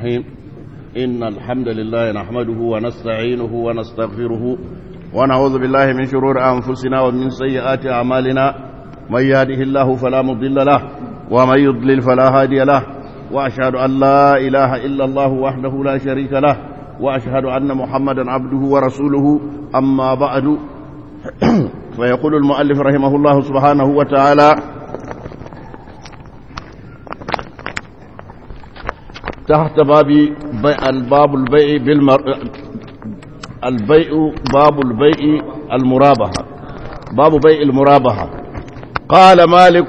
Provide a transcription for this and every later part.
الرحيم إن الحمد لله نحمده ونستعينه ونستغفره ونعوذ بالله من شرور أنفسنا ومن سيئات أعمالنا من يهده الله فلا مضل له ومن يضلل فلا هادي له وأشهد أن لا إله إلا الله وحده لا شريك له وأشهد أن محمدا عبده ورسوله أما بعد فيقول المؤلف رحمه الله سبحانه وتعالى تحت باب بيع الباب البيع بالمر البيع باب البيع المرابحة باب بيع المرابحة قال مالك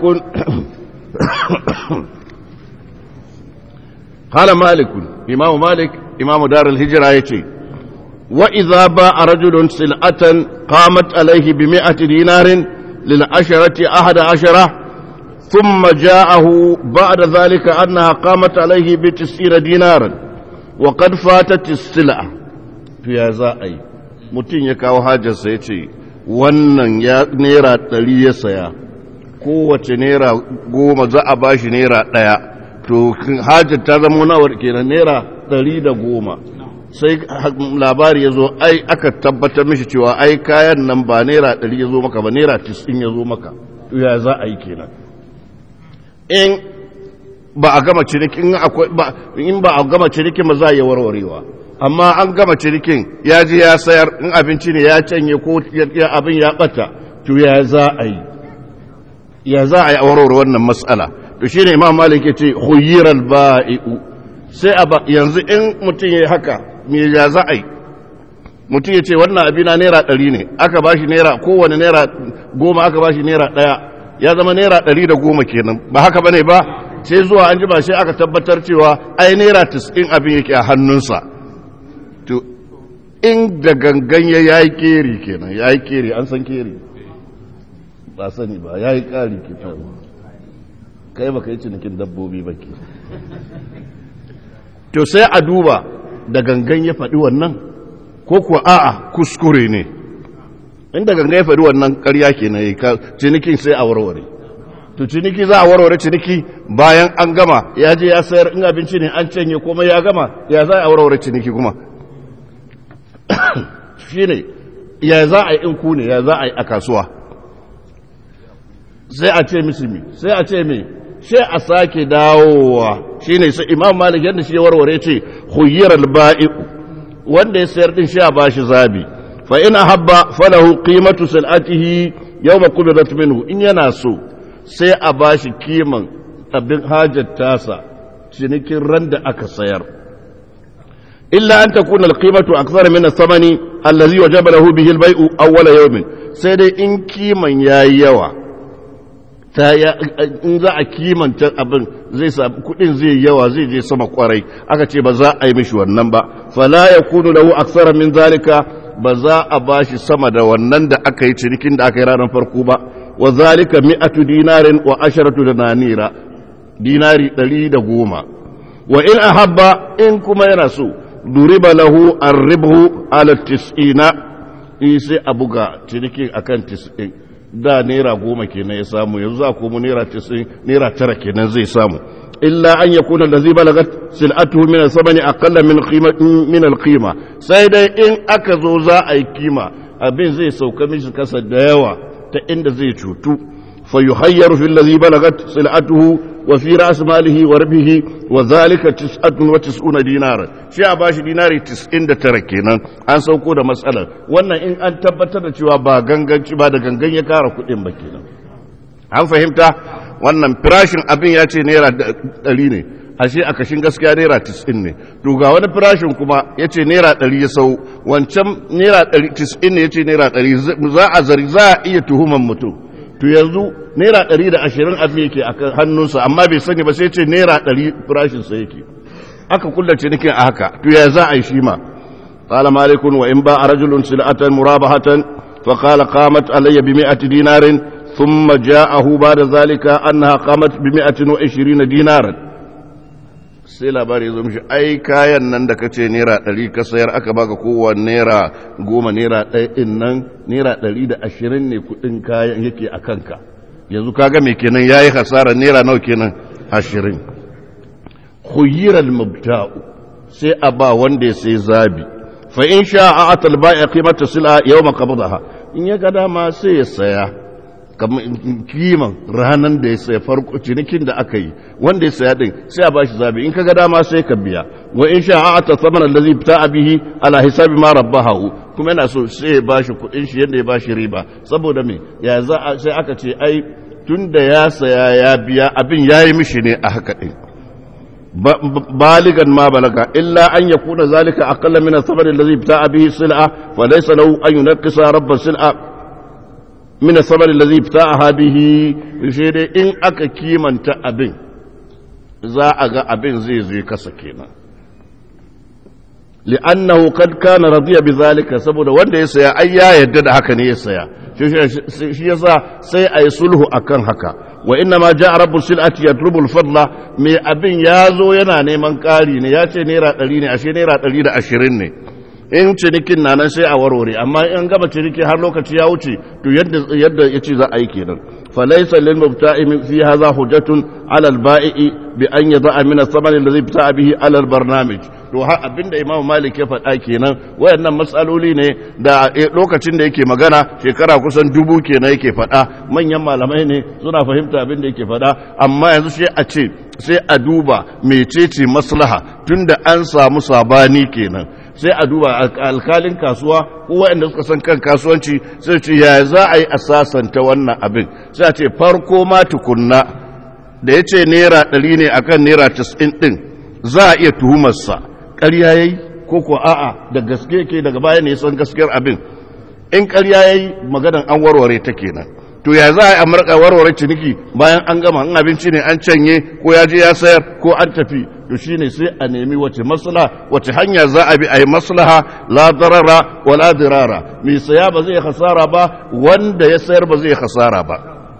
قال مالك إمام مالك إمام دار الهجرة يتي وإذا باع رجل سلعة قامت عليه بمئة دينار للعشرة أحد عشرة ثم جاءه بعد ذلك أنها قامت عليه بتسعين دينارا وقد فاتت السلعة في زائي mutum ya kawo hajarsa ya ce wannan ya naira ɗari ya saya kowace naira goma za a ba shi naira ɗaya to hajar ta zama nawar kenan naira ɗari da goma sai labari ya zo ai aka tabbatar mishi cewa ai kayan nan ba naira ɗari ya zo maka ba naira tisin ya zo maka to ya za a yi kenan in ba a gama cinikin in ba a gama cinikin ba za a yi warwarewa amma an gama cinikin ya ji ya sayar in abinci ne ya canye ko abin ya bata to ya za a yi ya za a yi a warware wannan matsala to shine imam malik ya ce huyiral ba'i'u sai a ba yanzu in mutum ya haka me ya za a yi mutum ya ce wannan abina naira ɗari ne aka ba shi naira kowane naira goma aka ba shi naira ɗaya ya zama naira ɗari da goma kenan ba haka bane ba sai zuwa an jima sai aka tabbatar cewa ai naira tis'in abin yake a hannunsa to in da gangan ya yi keri kenan ya yi keri an san keri ba sani ba ya yi ƙari ke kai ba ka yi cinikin dabbobi ba ke to sai a duba da gangan ya faɗi wannan ko kuwa a'a kuskure ne inda ganga ya faɗi wannan ƙarya ke na yi cinikin sai a warware to ciniki za a warware ciniki bayan an gama ya je ya sayar in abinci ne an canye komai ya gama ya za a warware ciniki kuma shi ne ya za a yi in ku ne ya za a yi a kasuwa sai a ce misimi sai a ce mai sai a sake dawowa shi ne sai imam malik yadda shi ya warware ce huyar alba'i wanda ya sayar din shi a bashi zabi fa ina habba falahu qimatu sil'atihi yawma qubidat minhu in yana so sai a bashi kiman abin hajar tasa cinikin ran da aka sayar illa an takuna alqimatu akthara min ath-thamani allazi wajaba lahu bihi al-bay'u awwala yawmin sai dai in kiman yayi yawa ta in za a kimanta abin zai sa kudin zai yawa zai je sama kwarai aka ce ba za a yi mishi wannan ba fala yakunu lahu akthara min zalika ba za a ba shi sama da wannan da aka yi cinikin da aka yi ranar farko ba wa zalika mi'atu dinarin wa asharatu da nanira dinari ɗari da goma wa in ahabba in kuma yana so duriba lahu arribhu ala tis'ina in sai a buga cinikin akan tis'in da naira goma kenan ya samu yanzu za komo naira tis'in naira tara kenan zai samu إلا أن يكون الذي بلغت سلعته من الثمن أقل من قيمة من القيمة سيدا إن أكزو زا أي قيمة أبين زي سوكا مش كسا دايوا تإند زي تشوتو فيخير في الذي بلغت سلعته وفي رأس ماله وربه وذلك تسعة وتسعون دينارا شيء باش ديناري تسعين تركينا أن سوكو دا مسألة وانا إن أن تبتر شوى با غنغن شبا دا غنغن يكارا كتن بكينا هل فهمت wannan firashin abin ya ce naira ɗari ne ashe a kashin gaskiya naira tis'in ne to ga wani firashin kuma ya ce naira ɗari ya sau wancan naira ɗari tis'in ne ya ce naira ɗari za a zari za a iya tuhuman mutum to yanzu naira ɗari da ashirin abin yake a hannunsa amma bai sani ba sai ce naira ɗari firashinsa yake aka kulla cinikin a haka to ya za a yi shi ma قال مالك وإن باع رجل سلعة مرابحة فقال قامت علي بمئة دينار ثم جاءه بعد ذلك أنها قامت بمئة وعشرين دينارا sai labari zo mishi ai kayan nan da kace naira ɗari ka sayar aka baka kowa naira goma naira ɗaya ɗin nan naira ɗari da ashirin ne kuɗin kayan yake a kanka yanzu kaga me kenan yayi hasara naira nawa kenan ashirin khuyira al-mubta'u sai a ba wanda ya sai zabi fa in sha a atal ba'i qimatu sil'a yawma qabdaha in ya ga dama sai ya saya kamar kiman ranan da ya saya farko cinikin da aka yi wanda ya saya din sai a bashi zabi in ka ga dama sai ka biya wa in sha a atal thamana allazi bta'a bihi ala hisabi ma rabbahu kuma yana so sai ya bashi kudin shi yadda ya bashi riba saboda me ya za sai aka ce ai tunda ya saya ya biya abin yayi mishi ne a haka din بالغا ما بلغ إلا أن يكون ذلك أقل من الثمن الذي ابتاع به السلعة فليس له أن ينقص رب السلعة من الثمن الذي ابتاعها به شيء إن أكا كيما تأبين za a ga abin zai zai kasa kenan li'annahu kad kana radiya bi zalika saboda wanda ya saya ai ya yadda da haka ne ya saya shi yasa sai ayi sulhu akan haka wa inna ma ja'a rabbul sil'ati yatlubu al-fadla me abin ya zo yana neman ƙari ne ya ce naira 100 ne ashe naira 120 ne in cinikin na nan sai a warware amma in gaba ciniki har lokaci ya wuce to yadda yadda yace za a yi kenan falaysa lil mubta'i fi hadha hujjatun ala al-ba'i bi an yada'a min ath-thamani alladhi ibta'a bihi ala al-barnamij to har abinda imam malik ya faɗa kenan wayannan matsaloli ne da lokacin da yake magana shekara kusan dubu kenan yake faɗa manyan malamai ne suna fahimta abin da yake faɗa amma yanzu sai a ce sai a duba mecece maslaha tunda an samu sabani kenan sai a duba alkalin kasuwa ko waɗanda suka san kan kasuwanci sai ce ya za a yi asasanta wannan abin sai a ce farko ma tukunna da ya ce naira ɗari ne akan naira casa'in ɗin za a iya tuhumarsa ƙarya ya yi ko ko a'a da gaske ke daga baya ne san gaskiyar abin in ƙarya ya yi maganan an warware ta kenan to ya za a yi amurka warware ciniki bayan an gama in abinci ne an canye ko ya je ya sayar ko an tafi to shine sai a nemi wace maslaha wace hanya za a bi a yi maslaha la darara wa la dirara mai saya ba zai hasara ba wanda ya sayar ba zai hasara ba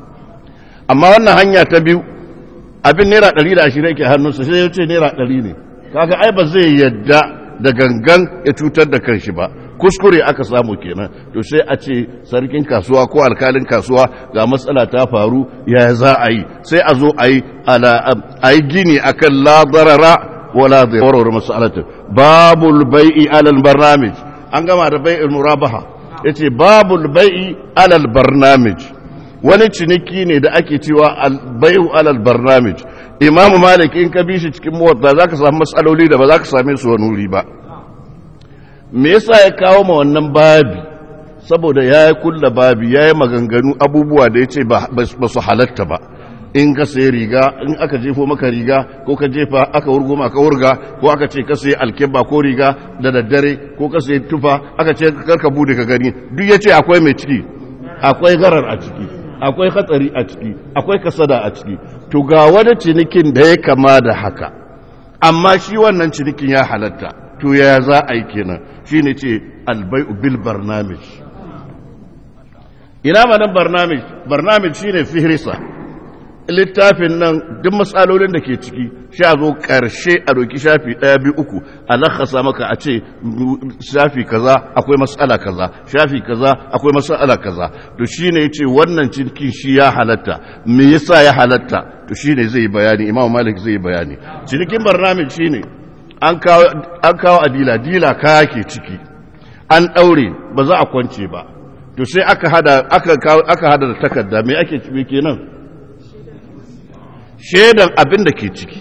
amma wannan hanya ta biyu abin naira ɗari da ashirin ke hannunsa sai ya ce naira ɗari ne kaga ai ba zai yadda da gangan ya cutar da kanshi ba kuskure aka samu kenan to sai a ce sarkin kasuwa ko alkalin kasuwa ga matsala ta faru ya za a yi sai a zo a yi gini akan la darara wala darara masalatu babul bai'i alal barnamij an gama da bai'ul murabaha yace babul bai'i alal barnamij wani ciniki ne da ake cewa bai'u alal barnamij imamu malik in ka bi shi cikin muwatta zaka samu matsaloli da ba za ka same su wani wuri ba me yasa ya kawo ma wannan babi saboda ya yi kulla babi ya yi maganganu abubuwa da ya ce ba su halatta ba in ka sayi riga in aka jefo maka riga ko ka jefa aka wurgo maka wurga ko aka ce ka sayi alkebba ko riga da daddare ko ka sayi tufa aka ce karka bude ka gani duk ya ce akwai mai ciki akwai garar a ciki akwai hatsari a ciki akwai kasada a ciki to ga wani cinikin da ya kama da haka amma shi wannan cinikin ya halatta to ya za a yi kenan shi ne ce albai'u bil barnamij ina manan barnamij barnamij shi ne fihrisa littafin nan duk matsalolin da ke ciki sha zo ƙarshe a doki shafi ɗaya biyu uku a lakasa maka a ce shafi kaza akwai matsala kaza shafi kaza akwai matsala kaza to shi ne ce wannan cikin shi ya halatta me yasa ya halatta to shi ne zai bayani imam malik zai bayani cinikin barnamij shi ne an kawo a dila dila kaya ke ciki an ɗaure ba za a kwance ba to sai aka hada aka hada da takarda me ake ciki kenan shaidan abin da ke ciki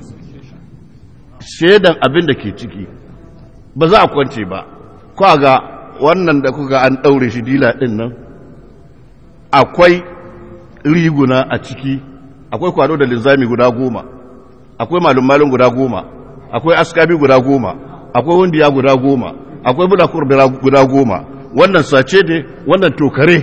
shaidan abin da ke ciki ba za a kwance ba kwa ga wannan da kuka an ɗaure shi dila ɗin nan akwai riguna a ciki akwai kwado da linzami guda goma akwai malum-malum guda goma akwai askabi guda goma akwai hundiya guda goma akwai budakur guda goma wannan sace ne wannan tokare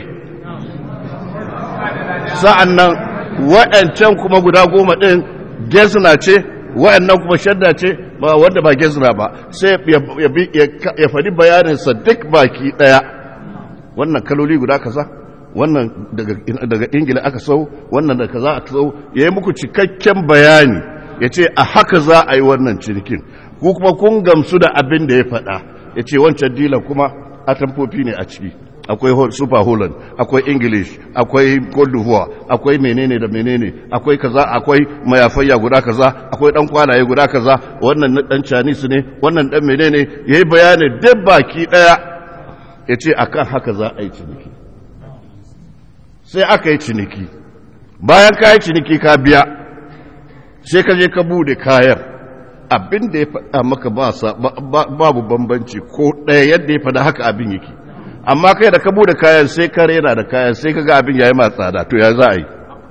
sa'an nan waɗancan kuma guda goma ɗin gezina ce waɗannan kuma shadda ce ba wanda ba gezina ba sai ya faɗi bayaninsa duk baki ɗaya wannan kaloli guda kaza wannan daga ingila aka sau wannan da kaza aka sau ya yi muku cikakken bayani ya ce a haka za a yi wannan cinikin ku kuma kun gamsu da abin da ya faɗa ya ce wancan dilan kuma a tamfofi ne a ciki akwai super holland akwai english akwai cote d'ivoire akwai menene da menene akwai kaza akwai mayafayya guda kaza akwai dan kwalaye guda kaza wannan na dan chinese ne wannan dan menene yayi bayani duk baki daya yace akan haka za a yi ciniki sai aka yi ciniki bayan ka yi ciniki ka biya sai ka je ka bude kayan abin da ya faɗa maka babu bambanci ko ɗaya yadda ya faɗa haka abin yake amma kai da ka bude kayan sai ka rena da kayan sai ka ga abin yayi ma tsada to ya za a yi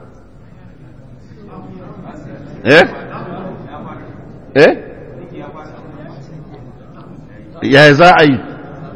eh eh ya za a yi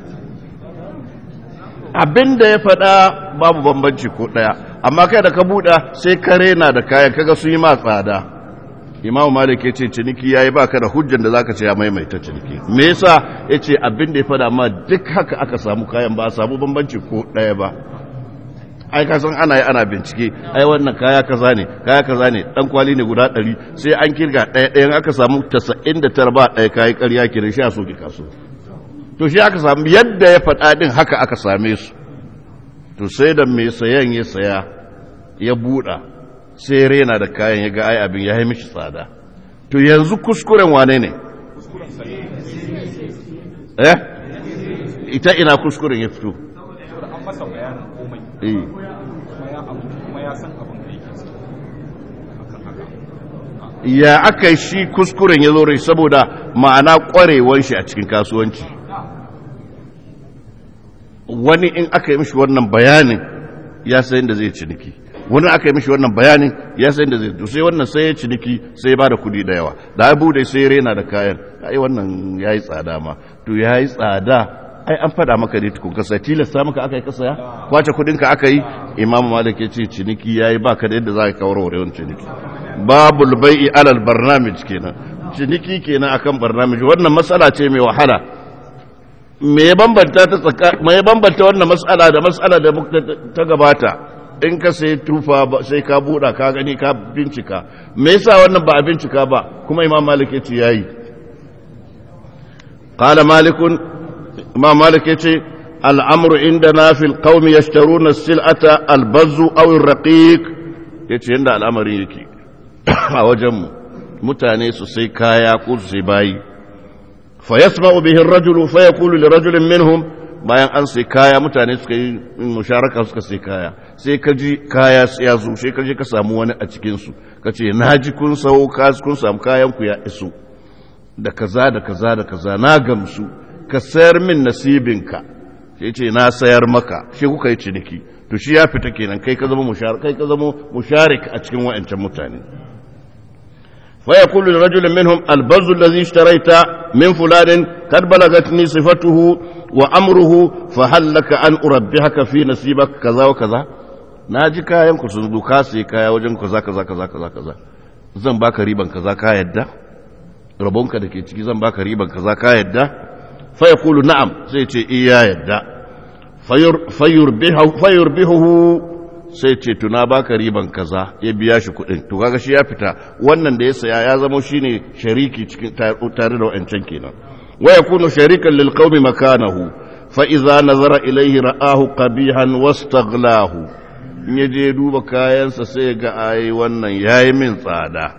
abin da ya faɗa babu bambanci ko ɗaya amma kai da ka buɗa sai ka rena da kayan kaga sun yi ma tsada imam malik ya ce ciniki ya yi baka da hujjan da za ka ce ya maimaita ciniki me yasa ya ce abin da ya faɗa ma duk haka aka samu kayan ba a samu bambanci ko ɗaya ba ai ka san ana yi ana bincike ai wannan kaya kaza ne kaya kaza ne dan kwali ne guda ɗari sai an kirga ɗaya ɗayan aka samu tasa'in da tara ba ɗaya kayi ƙarya ke shi a soke kaso to shi aka samu yadda ya faɗa ɗin haka aka same su to sai da mai sayan ya saya ya buɗa sai rena da kayan ya ga ai abin ya yi mishi tsada to yanzu kuskuren wane ne eh ita ina kuskuren ya fito an masa bayanin komai eh kuma ya abu kuma ya san abin da yake so akan haka ya aka yi shi kuskuren ya zo rai saboda ma'ana kwarewar shi a cikin kasuwanci wani in aka yi mishi wannan bayanin ya sayin da zai ciniki wani aka yi mishi wannan bayanin ya sayin da zai to sai wannan sai ya ciniki sai ya ba da kudi da yawa da abu da sai ya rena da kayan ai wannan ya yi tsada ma to ya yi tsada ai an fada maka ne tukun kasa tilasta maka aka yi kasa ya kwace kudinka aka yi imamu malik ya ce ciniki ya yi baka da yadda za ka kawar wani ciniki babul bai'i alal barnamij kenan ciniki kenan akan barnamij wannan matsala ce mai wahala me ya bambanta ta tsaka me ya bambanta wannan matsala da matsala da ta gabata in ka sai tufa sai ka buɗa ka gani ka bincika me yasa wannan ba a bincika ba kuma imam malik yace yayi qala malikun imam malik yace al'amru indana fil qaumi yashtaruna as-sil'ata al-bazzu aw ar-raqiq yace yanda al'amari yake a wajenmu mutane su sai kaya ko su sai bayi fa yasma'u bihi ar-rajulu fa yaqulu li rajulin minhum bayan an sai kaya mutane suka yi musharaka suka sai kaya sai ka ji kaya ya zo sai ka je ka samu wani a cikin su kace naji kun sau kun samu kayan ku ya iso da kaza da kaza da kaza na gamsu ka sayar min nasibinka sai ce na sayar maka shi kuka yi ciniki to shi ya fita kenan kai ka zama musharik kai ka zama musharik a cikin wa'ancan mutane fa yaqulu lirajulin minhum albazzu allazi ishtarayta min fulanin kad balagatni sifatuhu wa amruhu fa hal laka an urabbihaka fi nasibak kaza wa kaza naji kayan ku sun duka sai kaya wajen kaza kaza kaza kaza kaza zan baka riban kaza ka yadda rabonka da ke ciki zan baka riban kaza ka yadda fa yaqulu na'am sai ce iya yadda fayurbihuhu sai ce tuna baka riban kaza ya biya shi kudin to kaga shi ya fita wannan da ya saya ya zama shine shariki cikin tare da wancan kenan wa yakunu sharikan lil qaumi makanahu fa idza nazara ilayhi ra'ahu qabihan wastaghlahu in yaje duba kayansa sai ga ai wannan yayi min tsada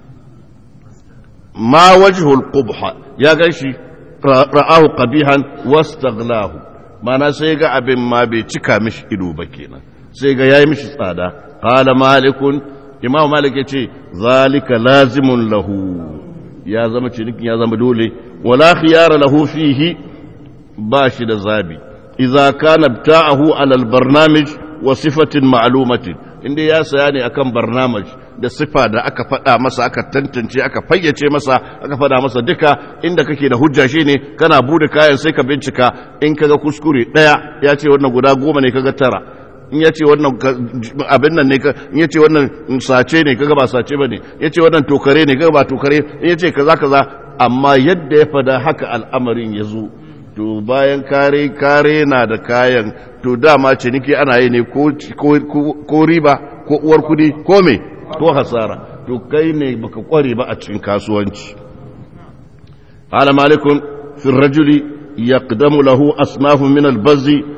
ma wajhul qubha ya ganshi ra'ahu qabihan wastaghlahu mana sai ga abin ma bai cika mishi ido ba kenan sai ga yayi mishi tsada qala malikun imam malik yace zalika lazimun lahu ya zama cinikin ya zama dole wala khiyara lahu fihi ba shi da zabi idza kana bta'ahu ala albarnamij wa sifatin ma'lumatin inda ya saya ne akan barnamij da sifa da aka faɗa masa aka tantance aka fayyace masa aka faɗa masa duka inda kake da hujja shi ne kana bude kayan sai ka bincika in kaga kuskure ɗaya ya ce wannan guda goma ne kaga tara in ya ce wannan abin nan ne in ya ce wannan sace ne kaga ba sace ba ne ya ce wannan tokare ne kaga ba tokare in ya ce kaza kaza amma yadda ya fada haka al'amarin ya zo to bayan kare kare na da kayan to dama ciniki ana yi ne ko riba ko uwar kudi ko me ko hasara to kai ne baka kware ba a cikin kasuwanci qala malikun fi rajuli yaqdamu lahu asnafu min al-bazzi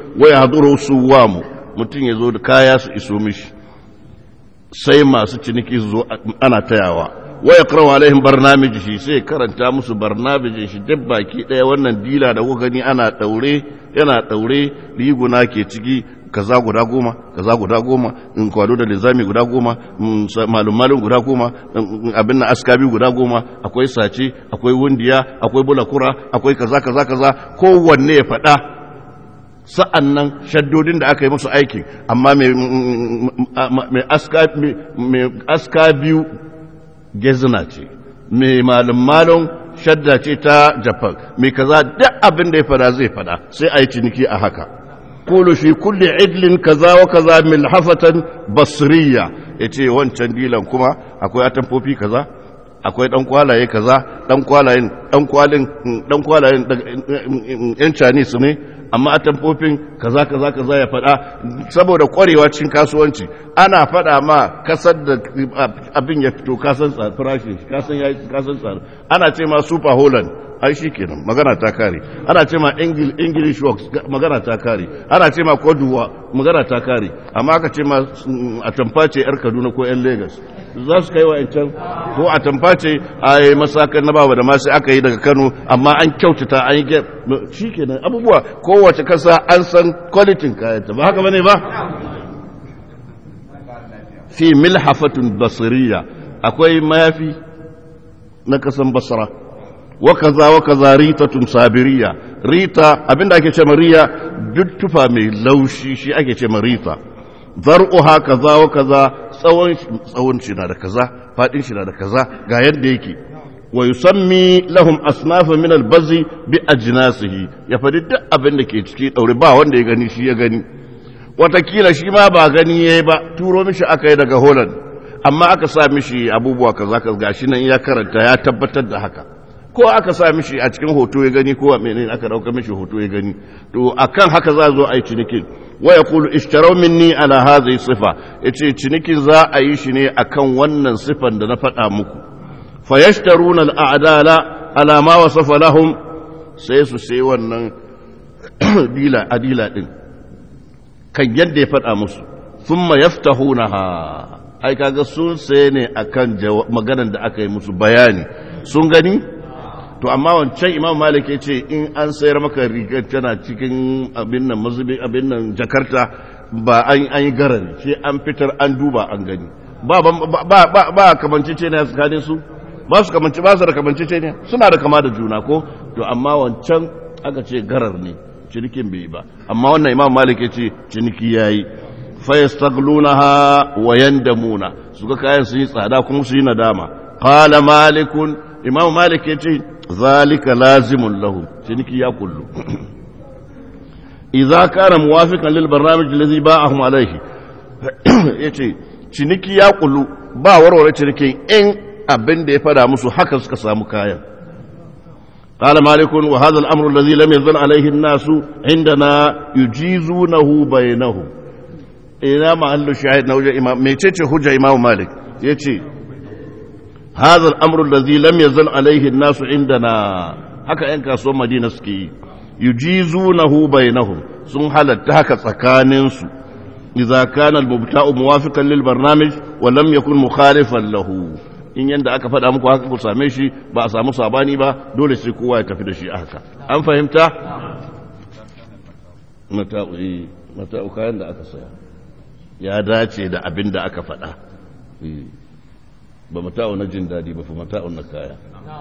wa yahduru suwamu mutum ya zo da kaya su iso mishi sai masu ciniki su zo ana tayawa wa yaqra'u alaihim barnamijihi sai karanta musu barnamijin shi duk baki daya wannan dila da kuka gani ana daure yana daure riguna ke ciki kaza guda goma kaza guda goma in kwado da lizami guda goma malum malum guda goma abin na askabi guda goma akwai sace akwai wundiya akwai bulakura akwai kaza kaza kaza kowanne ya faɗa sa'an nan shaddodin da aka yi musu aikin amma mai aska biyu gezina ce mai malum malum shadda ce ta japan mai kaza duk abin da ya fada zai fada sai a yi ciniki a haka kulu fi kulli idlin kaza wa kaza milhafatan basriya yace wancan dilan kuma akwai atamfofi kaza akwai dan kwalaye kaza dan kwalayen dan kwalin dan kwalayen yan Chinese ne amma atamfofin kaza kaza kaza ya fada saboda kwarewa cikin kasuwanci ana fada ma kasar da abin ya fito kasan farashin kasan yayi kasan tsaro ana ce ma super holland ai shi kenan magana ta kare ana ce ma english works magana ta kare ana ce ma koduwa magana ta kare amma aka ce ma a tamface yar kaduna ko yan lagos za su kai wa can ko a tamface a yi masakan na bawa da masu aka yi daga kano amma an kyautata an yi shi kenan abubuwa kowace kasa an san kwalitin kayanta ba haka bane ba fi milhafatun basiriya akwai mayafi na kasan basra wakaza wakaza ritatun sabiriya rita abinda ake ce riya duk tufa mai laushi shi ake ce rita zar'uha kaza wa kaza tsawon tsawon shi na da kaza fadin shi na da kaza ga yadda yake wa yusammi lahum asnafa min albazi bi ajnasihi ya fadi duk abin da ke ciki daure ba wanda ya gani shi ya gani watakila shi ma ba gani yayi ba turo mishi aka yi daga Holland amma aka sa mishi abubuwa kaza kaza gashi nan ya karanta ya tabbatar da haka ko aka sa mishi a cikin hoto ya gani ko menene aka dauka mishi hoto ya gani to akan haka za zo a yi cinikin wa yaqulu ishtaraw minni ala hadhihi sifa yace cinikin za a yi shi ne akan wannan sifan da na faɗa muku fayashtaruna al'adala ala ma wasafa lahum sai su sai wannan dila adila din kan yadda ya faɗa musu thumma yaftahunaha ai kaga sun sai ne akan maganar da aka yi musu bayani sun gani to amma wancan imam malik ya ce in an sayar maka rigar tana cikin abin nan mazubi abin nan jakarta ba an yi garar sai an fitar an duba an gani ba ba ba kamanci ce ne tsakanin su ba su kamanci ba su da kamanci ce ne suna da kama da juna ko to amma wancan aka ce garar ne cinikin bai ba amma wannan imam malik ya ce ciniki yayi fa yastaglunaha wa yandamuna su ga kayan su yi tsada kuma su yi nadama qala malikun imam malik ya ce zalika lazimun lahu ciniki ya kullu idza kana muwafiqan lil barnamij alladhi ba'ahum alayhi yace ciniki ya kullu ba warware ciniki in abin da ya fada musu haka suka samu kayan قال مالك وهذا الأمر الذي لم يزل عليه الناس عندنا يجيزونه بينهم إلى ما أهل الشاهد نوجه إمام ميتش حجة إمام مالك يتي هذا الأمر الذي لم يزل عليه الناس عندنا haka ‘yan kasuwan madina suke yi yujizunahu bainahum sun halatta haka tsakaninsu idza kana al-mubta'u muwafiqan lil barnamij wa lam yakun mukhalifan lahu in yanda aka faɗa muku haka ku same shi ba a samu sabani ba dole sai kowa ya tafi da shi haka an fahimta mata'u mata'u kayan da aka saya ya dace da abin da aka faɗa ba mata'u na jin daɗi ba fa mata'u na kaya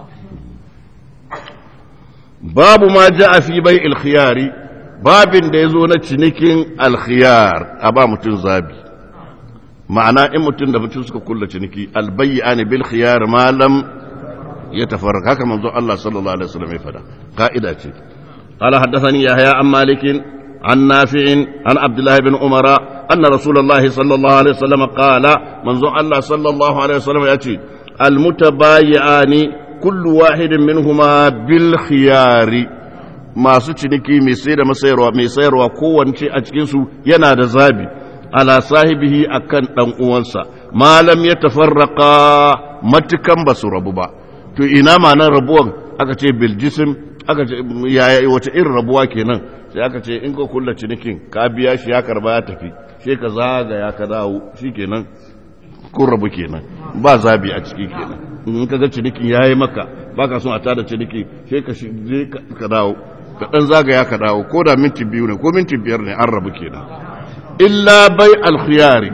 babu ma ja a fi bai alkhiyari babin da ya zo na cinikin alkhiyar a ba mutum zabi ma'ana in mutum da mutum suka kulla ciniki albayya ne bil khiyar malam ya tafarraka haka manzo Allah sallallahu alaihi wasallam ya fada ka'ida ce قال حدثني يحيى عن مالك عن نافع عن عبد الله بن عمر أن رسول الله صلى الله عليه وسلم قال منذ الله صلى الله عليه وسلم يأتي المتبايعان كل واحد منهما بالخيار masu ciniki mai sai da masayarwa mai sayarwa kowace a cikinsu yana da zabi ala sahibihi akan dan uwansa malam ya tafarraka matukan ba su rabu ba to ina ma nan rabuwan aka ce bil jism aka ce yaya wace irin rabuwa kenan sai aka ce in ka kulla cinikin ka biya shi ya karba ya tafi sai ka zagaya ka dawo shikenan kun rabu kenan ba zabi a ciki kenan in ka ga cinikin yayi maka baka son a tada ciniki sai ka je ka dawo ka dan zagaya ka dawo ko da minti biyu ne ko minti biyar ne an rabu kenan illa bai alkhiyari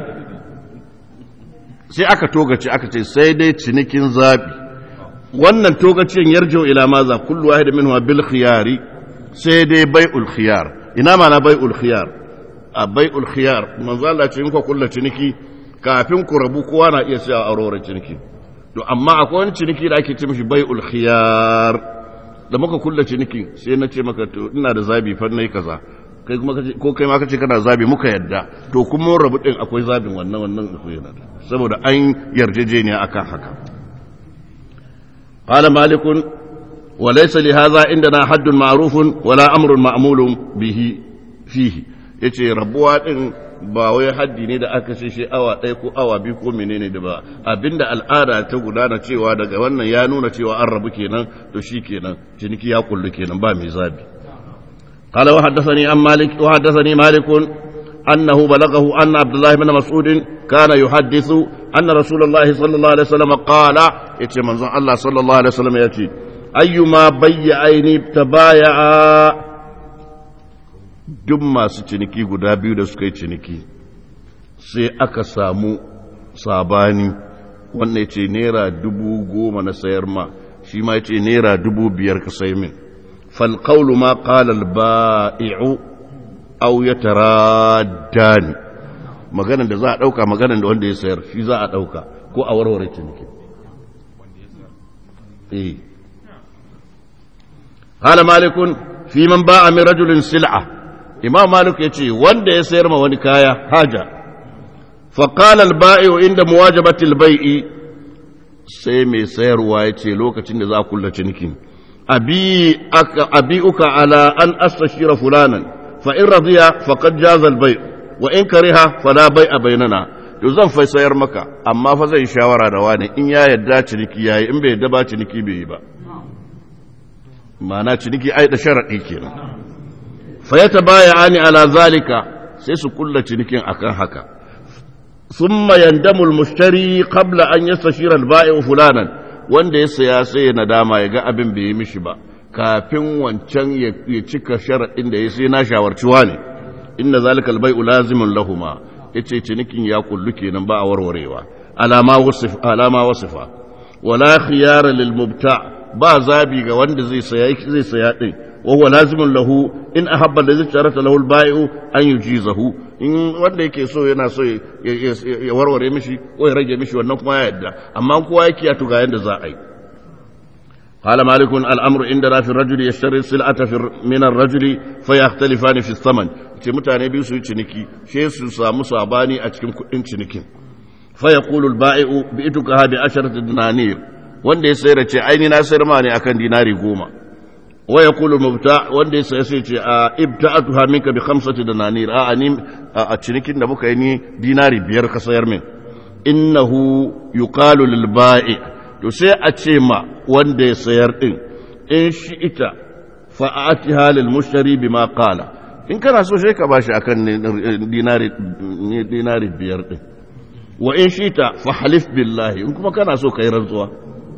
sai aka togace aka ce sai dai cinikin zabi wannan togacin yarjo ila maza kullu wahid minhu bil khiyari sai dai bai'ul khiyar ina mana bai'ul khiyar a bai'ul khiyar manzo Allah ce in ku kullu ciniki kafin ku rabu kowa na iya sayawa auroren ciniki to amma akwai wani ciniki da ake ce mishi bai'ul khiyar da muka kulla ciniki sai na ce maka to ina da zabi fa nayi kaza kai kuma kace ko kai ma kace kana zabi muka yadda to kuma mun rabu din akwai zabin wannan wannan akwai yana saboda an yarjejeniya akan haka qala malikun wa laysa li hadha indana haddun ma'rufun wala amrun ma'mulun bihi fihi yace rabuwa din ba wai haddi ne da aka ce shi awa ɗaya ko awa biyu ko menene da ba abinda al'ada ta gudana cewa daga wannan ya nuna cewa an rabu kenan to shi kenan ciniki ya kullu kenan ba mai zabi قال وحدثني عن مالك وحدثني مالك أنه بلغه أن عبد الله بن مسعود كان يحدث أن رسول الله صلى الله عليه وسلم قال يتي منظر الله صلى الله عليه وسلم يأتي أيما بيعين تبايعا duk masu ciniki guda biyu da suka yi ciniki sai aka samu sabani wannan ya ce naira dubu goma na sayar ma shi ma ya ce naira dubu biyar ka sai min falƙaulu ma ƙalal ba'i'u au ya tara ni maganan da za a ɗauka maganan da wanda ya sayar shi za a ɗauka ko a warware ciniki eh قال مالك في من باع من رجل سلعه imam malik ya ce wanda ya sayar ma wani kaya haja faƙalar ba'i'u inda muwajabatil bai'i sai mai sayarwa ya ce lokacin da za a kulla cinikin abi uka ala an astashira fulanan fa in radiya faqad jaza al bai' wa in kariha fala bai'a bainana to zan fa sayar maka amma fa zai shawara da wani in ya yadda ciniki yayi in bai yadda ba ciniki bai yi ba ma'ana ciniki ai da sharadi kenan fayata baya ani ala zalika sai su kulla cinikin akan haka thumma yandamu al-mushtari qabla an yastashira al-ba'i'u fulanan wanda ya saya sai ya nadama ya ga abin bai yi mishi ba kafin wancan ya cika sharadin da ya sai na shawarci wani inna zalika al-bai'u lazimun lahuma yace cinikin ya kullu kenan ba a warwarewa alama wasif alama wasifa wala khiyara lil mubta ba zabi ga wanda zai saya zai saya din وهو لازم له إن أحب الذي اشترط له البائع أن يجيزه in wanda yake so yana so ya warware mishi ko ya rage mishi wannan kuma ya yadda amma kowa yake ya tuga yanda za a yi قال مالك الامر عندنا في الرجل يشتري السلعه في من الرجل فيختلفان في الثمن ce mutane biyu su yi ciniki she su samu sabani a cikin kudin cinikin fa yaqulu al-ba'i'u bi'tuka bi asharati dinanir wanda ya sayar ce aini na sayar ma ne akan dinari goma wa yaqulu mubta wanda ya sai ce a ibta'atuha minka bi khamsati dinanir a ani a cinikin da muka yi ni dinari biyar ka sayar min innahu yuqalu lil ba'i to sai a ce ma wanda ya sayar din in shi ita fa'atiha lil mushtari bima qala in kana so sai ka bashi akan dinari dinari biyar din wa in shi ta fa halif billahi in kuma kana so kai rantsuwa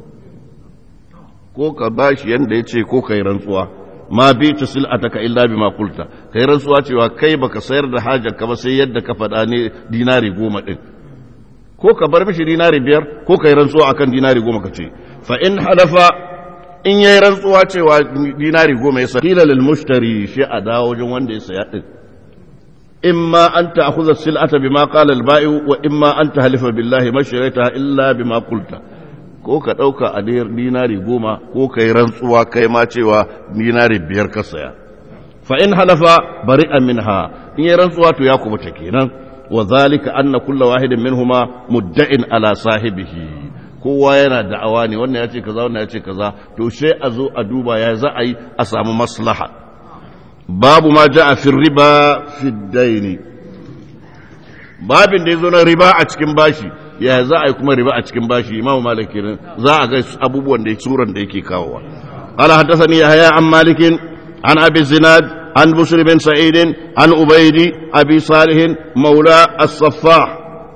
ko ka bashi yanda ya ce ko kai rantsuwa ma bi ta sil'ataka illa bima qulta kai rantsuwa cewa kai baka sayar da hajar ka ba sai yadda ka faɗa ne dinari goma din ko ka bar mishi dinari biyar ko kai rantsuwa akan dinari goma ka ce fa in halafa in yayi rantsuwa cewa dinari goma ya sakila lil mushtari shi a dawo wajen wanda ya saya din imma an ta'khudha sil'ata bima qala al ba'i wa imma an tahlifa billahi ma sharaita illa bima qulta ko ka ɗauka a dinari goma ko ka yi rantsuwa kai ma cewa dinari biyar ka saya fa in halafa bari minha in yi rantsuwa to ya kubuta kenan wa zalika anna kulla wahidin minhuma mudda'in ala sahibihi kowa yana da'awa ne wannan ya ce kaza wannan ya ce kaza to sai a zo a duba ya za a yi a samu maslaha babu ma ja'a fi riba fi daini babin da ya zo na riba a cikin bashi ya za a yi kuma riba a cikin bashi imamu malik kenan za a ga abubuwan da suran da yake kawowa قال حدثني يحيى عن مالك عن أبي الزناد عن بشر بن سعيد عن أبيد أبي صالح مولى الصفاح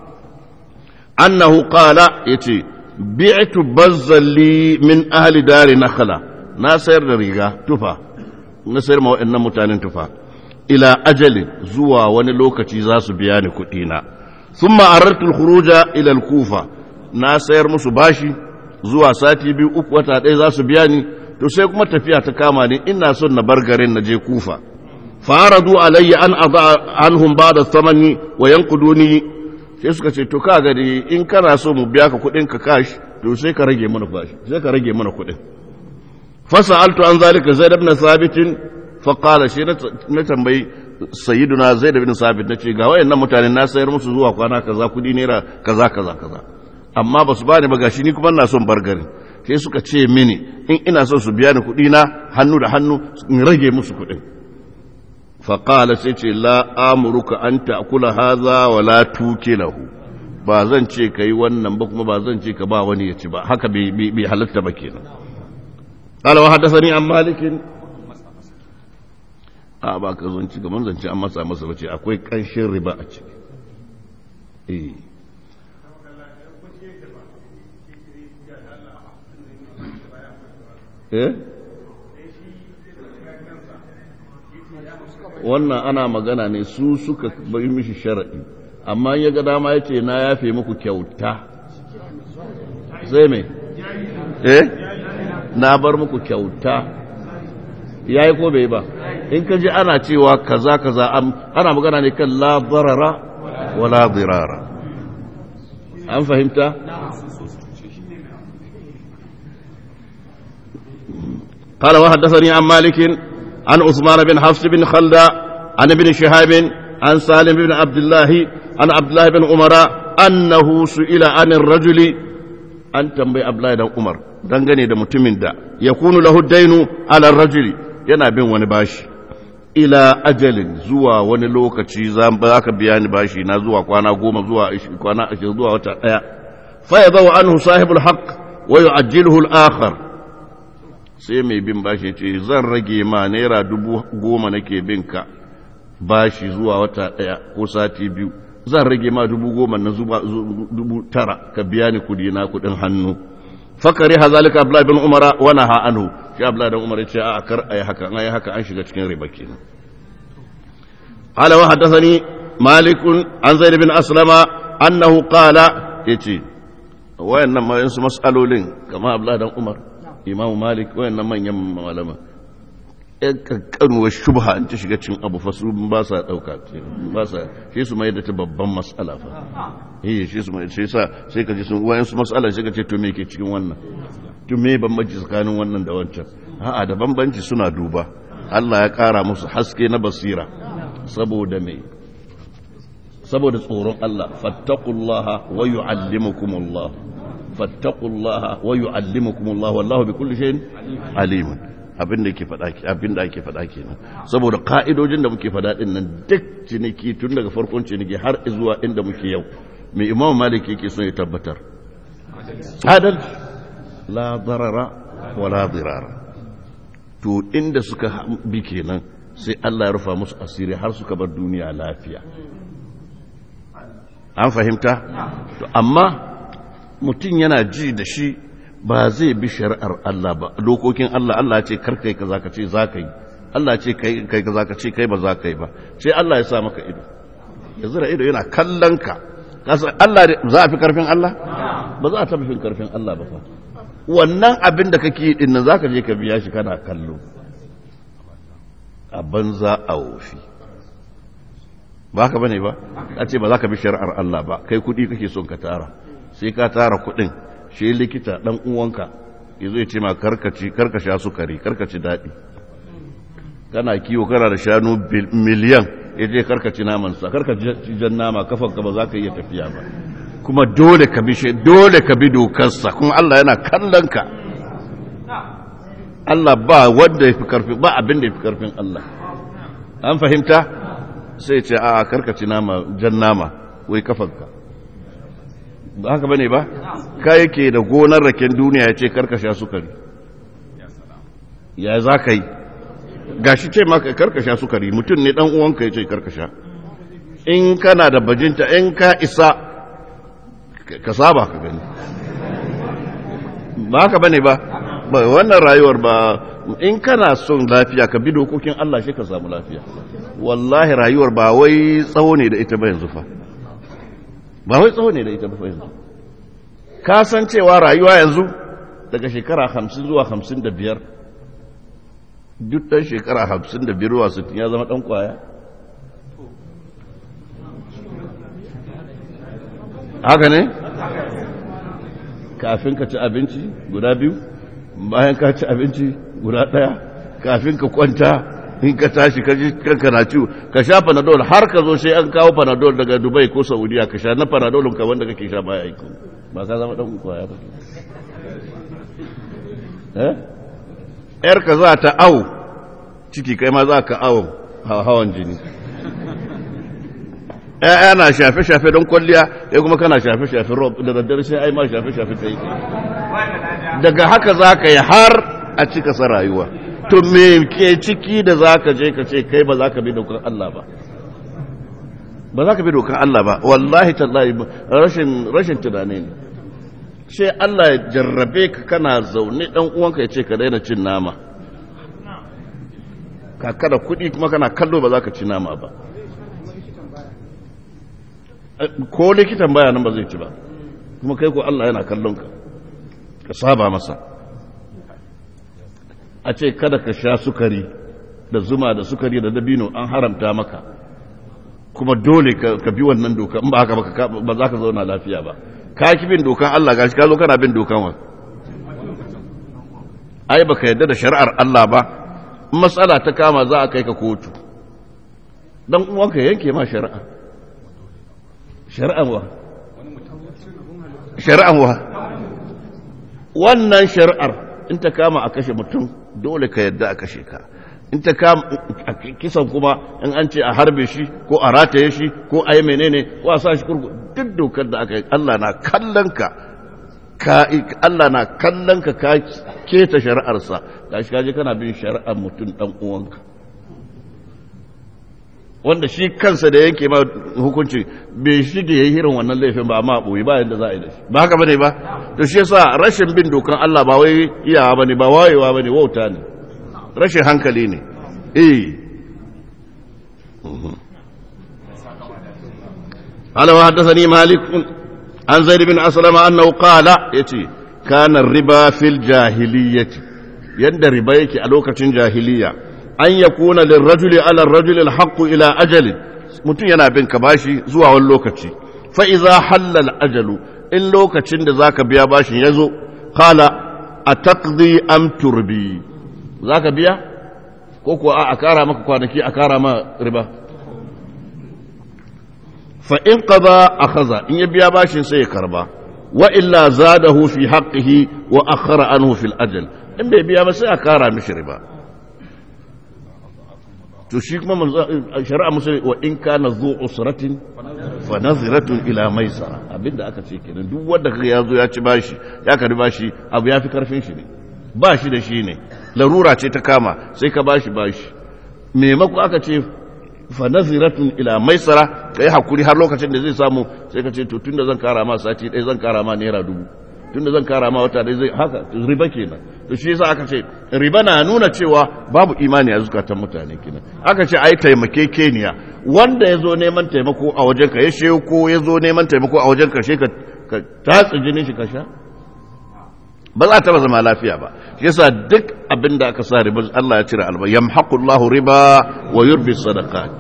أنه قال يتي بعت بزا لي من أهل دار نخلة ناصر ريغا تفا ناصر ما إن متان تفا إلى أجل زوا ونلوكة زاس بيان كتينا ثم أردت الخروج إلى الكوفة ناصر مسباشي zuwa sati biyu uku wata ɗaya za su biya ni to sai kuma tafiya ta kama ni ina son na bar garin na je kufa faradu alayya an aba anhum ba'da thamani wa yanquduni sai suka ce to ka gari in kana so mu biya ka kuɗin ka kash to sai ka rage mana bashi sai ka rage mana kuɗin fasaltu an zalika zaid ibn sabit fa qala shi na tambayi sayyiduna zaid ibn sabit nace ga wayannan mutane na sayar musu zuwa kwana kaza kuɗi naira kaza kaza kaza amma ba su bani ba gashi ni kuma ina son bar garin sai suka ce mini in ina son su biya ni kuɗi na hannu da hannu in rage musu kuɗin faƙala sai ce la amuruka an ta'kula haza wa la tukilahu ba zan ce ka yi wannan ba kuma ba zan ce ka ba wani ya ci ba haka bai halatta ba kenan qala wa haddathani an malikin a ba ka zanci gaban zance an masa masa bace akwai ƙanshin riba a ciki eh eh wannan ana magana ne su suka bai mishi sharaɗi amma ya ga dama ya ce na yafe muku kyauta sai mai eh na bar muku kyauta ya yi ko bai ba in ka ji ana cewa kaza kaza ana magana ne kan la barara wa la dirara an fahimta قال وحدثني عن مالك عن عثمان بن حفص بن خلدة عن ابن شهاب عن سالم بن عبد الله عن عبد الله بن عمر أنه سئل عن الرجل أن تنبي عبد الله بن عمر dangane da mutumin da ya kunu lahu dainu ala rajuli yana bin wani bashi ila ajalin zuwa wani lokaci za ka biya ni bashi na zuwa kwana goma zuwa kwana ashirin zuwa wata ɗaya fa ya zawa anhu sahibul haqq wa yu'ajjiluhu al-akhar sai mai bin bashi ce zan rage ma naira dubu goma nake bin ka bashi zuwa wata ɗaya ko sati biyu zan rage ma dubu goma na zuba dubu tara ka biya ni kudi na kudin hannu fakari hazalika abdullahi bin umara wa naha anhu shi abdullahi bin umara ce a kar ayi haka an ayi haka an shiga cikin riba kenan qala wa hadathani malik an zaid bin aslama annahu qala yace wayannan ma yansu mas'alolin kama abdullahi dan umar imamu malik wayannan manyan malama yan kankanuwar shubha in ta shiga cin abu fa su ba sa dauka ba sa shi su mai da ta babban mas'ala fa eh shi su mai sai sa sai ka ji sun wayan su mas'ala sai ka ce to me ke cikin wannan to me bambanci tsakanin wannan da wancan a'a da bambanci suna duba Allah ya kara musu haske na basira saboda me saboda tsoron Allah fattaqullaha wa yu'allimukumullah fattaqullaha wa yu'allimukumullah wallahu bikulli shay'in alimun abin da yake faɗa abin da ake faɗa kenan saboda ka'idojin da muke faɗa din nan duk ciniki tun daga farkon ciniki har zuwa inda muke yau mai imam malik yake son ya tabbatar adal la darara wa la dirara to inda suka bi kenan sai Allah ya rufa musu asiri har suka bar duniya lafiya an fahimta to amma mutum yana ji da shi ba zai bi shari'ar Allah ba dokokin Allah Allah ce kar kai kaza ka ce za ka yi Allah ce kai kai kaza ka ce kai ba za ka yi ba sai Allah ya sa maka ido ya zira ido yana kallon ka kasa Allah za a fi karfin Allah ba za a taɓa fin karfin Allah ba fa wannan abin da kake yi din nan zaka je ka biya shi kana kallo a banza a wofi ba haka bane ba a ce ba za ka bi shari'ar Allah ba kai kudi kake son ka tara sai ka tara kudin shi likita dan uwanka yazo ya ce ma karkaci karkasha sukari karkaci dadi kana kiwo kana da shanu miliyan ya je karkaci naman sa karkaci jan nama kafan ka ba za ka iya tafiya ba kuma dole ka bi dole ka bi dokar sa kuma Allah yana kallon ka Allah ba wanda ya fi karfi ba abin da ya fi karfin Allah an fahimta sai ce a karkaci nama jan nama wai kafanka ba haka bane ba ka yake da gonar raken duniya ya ce karkasha sukari ya za ka yi gashi ce maka karkasha sukari mutum ne dan uwanka ya ce karkasha in kana da bajinta in ka isa ka saba ka gani ba haka bane ba wannan rayuwar ba in kana son lafiya ka bi dokokin Allah shi ka samu lafiya wallahi rayuwar ba wai tsawo ne da ita ba yanzu fa ba wai tsawo ne da ita ba yanzu ka san cewa rayuwa yanzu daga shekara hamsin zuwa hamsin da biyar duk ɗan shekara hamsin da biyar zuwa sittin ya zama ɗan kwaya haka ne kafin ka ci abinci guda biyu bayan ka ci abinci guda ɗaya kafin ka kwanta in ka tashi ka ji kanka na ciwo ka sha panadol har ka zo sai an kawo panadol daga dubai ko saudiya ka sha na panadolin ka wanda kake sha baya aiki ba ka zama ɗan kwaya ba eh yar ka za ta au ciki kai ma za ka au hawan jini ‘ya'ya na shafe-shafe don kwalliya ya kuma kana shafe-shafe rob da daddare sai ai ma shafe-shafe ta yi daga haka za ka yi har a cika sa rayuwa to me ke ciki da za ka je ka ce kai ba za ka bi dokar Allah ba ba za ka bi dokar Allah ba wallahi tallahi rashin rashin tunani ne sai Allah ya jarrabe ka kana zaune dan uwanka ya ce ka daina cin nama ka kada kuɗi kuma kana kallo ba za ka ci nama ba ko likitan baya nan ba zai ci ba kuma kai ko Allah yana kallon ka ka saba masa a ce kada ka sha sukari da zuma da sukari da dabino an haramta maka kuma dole ka bi wannan doka in ba haka ba za ka zauna lafiya ba ka ki bin dokan Allah gashi ka zo kana bin dokan wa ai baka yadda da shari'ar Allah ba in matsala ta kama za a kai ka kotu dan uwanka yanke ma shari'a shari'an wa shari'an wa wannan shari'ar in ta kama a kashe mutum dole ka yadda a kashe ka in ta kama kisan kuma in an ce a harbe shi ko a rataye shi ko a yi menene ko a sa shi kurku duk dokar da aka yi Allah na kallon ka Allah na kallon ka ka keta shari'arsa ga shi kaje kana bin shari'ar mutum dan uwanka wanda shi kansa da yanke ma hukunci bai shige yayi irin wannan laifin ba amma boye ba yadda za a yi da shi ba haka bane ba to shi yasa rashin bin dokan Allah ba wai iyawa bane ba wayewa bane wauta ne rashin hankali ne eh قال وحدثني مالك عن زيد بن أسلم أنه قال يتي كان الربا في الجاهلية يند ربا يكي ألوكة جاهلية أن يكون للرجل على الرجل الحق إلى أجل mutum yana bin ka bashi zuwa wani lokaci fa iza hallal ajalu in lokacin da zaka biya bashin ya zo qala ataqdi am turbi zaka biya ko kuwa a kara maka kwanaki a kara ma riba fa in qada akhadha in ya biya bashin sai ya karba wa illa zadahu fi haqqihi wa akhara anhu fil ajal in bai biya ba sai a kara mishi riba to shi kuma shari'a musulmi wa in kana zu usratin fa naziratun ila maisara abinda aka ce kenan duk wanda kaga ya zo ya ci bashi ya karbi bashi abu ya fi karfin shi ne ba shi da shi ne larura ce ta kama sai ka bashi bashi maimako aka ce fa naziratun ila maisara kai hakuri har lokacin da zai samu sai ka ce to tunda zan kara ma sati ɗaya zan kara ma naira dubu tunda zan kara ma wata ɗaya zai haka riba kenan to shi yasa aka ce riba na nuna cewa babu imani a zukatan mutane kenan aka ce ai taimake keniya wanda ya zo neman taimako a wajen ka ya shehu ko ya zo neman taimako a wajen ka she ka tatsi jinin shi ka sha ba za ta zama lafiya ba shi yasa duk abin da aka sa riba Allah ya cire alba yamhaqullahu riba wa yurbi sadaqat